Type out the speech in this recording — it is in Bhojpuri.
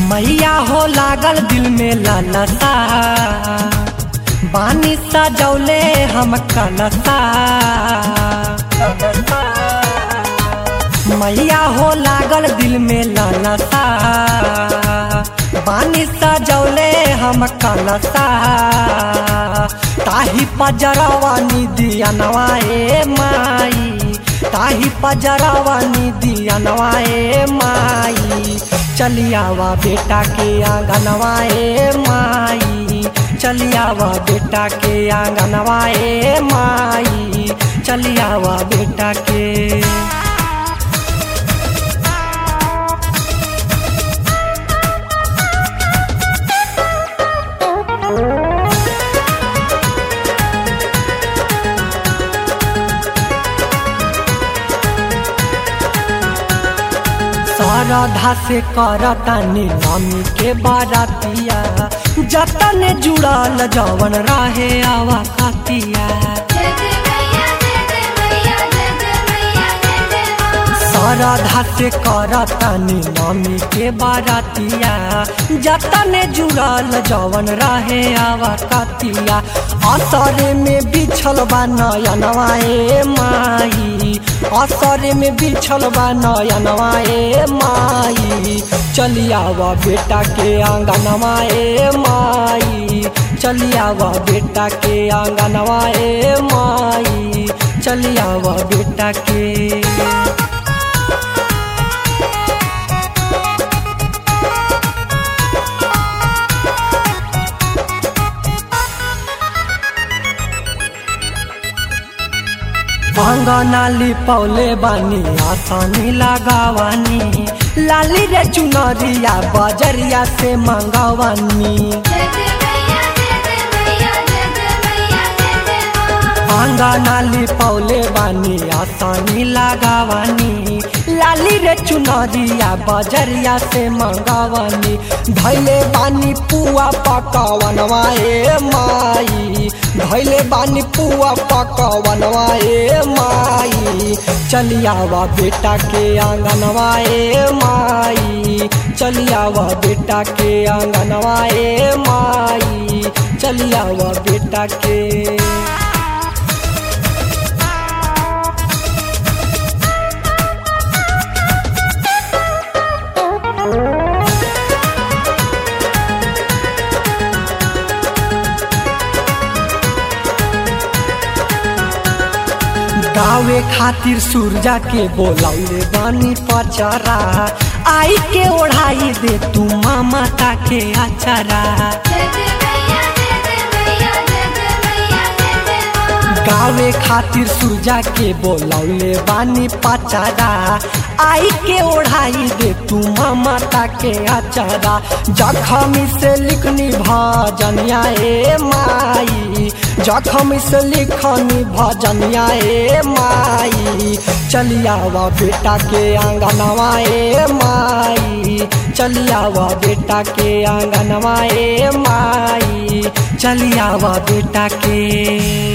मैया हो लागल दिल में लालसा बानी सजौले हम कलसा मैया हो लागल दिल में लालसा बानी सजौले हम कलसा ताही पजरवा निदिया नवाए माई ताही पजरवा निदिया नवाए माई चलियावा बेटा के आंगनवाए माई चलियावा बेटा के आंगनवाए माई चलियावा बेटा के श्रद्धा से करतानी मम्मी के बारातिया जतन जुड़ल जवन रहे आवा खातिया श्रद्धा से करतानी मम्मी के बारातिया जतन जुड़ल जवन रहे आवा खातिया असरे में बिछल बा नयनवाए माई असरे में बिछल बा नयनवाए माई चलियावा बेटा के आंगनवाए माई चलियावा बेटा के आंगनवाए माई चलियावा बेटा के अंगनाली पौले बानी आसानी लगावानी लाली रे चुनरिया बजरिया से मंगवानी अंगनाली पौले बानी आसानी लगावानी लाली रे चुनरिया बजरिया से मंगवानी धैले बानी पुआ पकवनवाए माई धैले बानी पुआ पकवनवाए माई चलियावा बेटा के आंगनवाए माई चलियावा बेटा के आंगनवाए माई चलियावा बेटा के गावे खातिर सूरजा के बोलौले बानी पचरा आई के ओढ़ाई दे तू मामा के अचरा गावे खातिर सूरजा के बोलौले बानी पचरा आई के ओढ़ाई दे तू मामा के अचरा जखमी से लिखनी भजनिया ए माई जखम से लिखनी भजनिया ए माई चलियावा बेटा के आंगनवा ए माई चलियावा बेटा के आंगनवा ए माई चलियावा बेटा के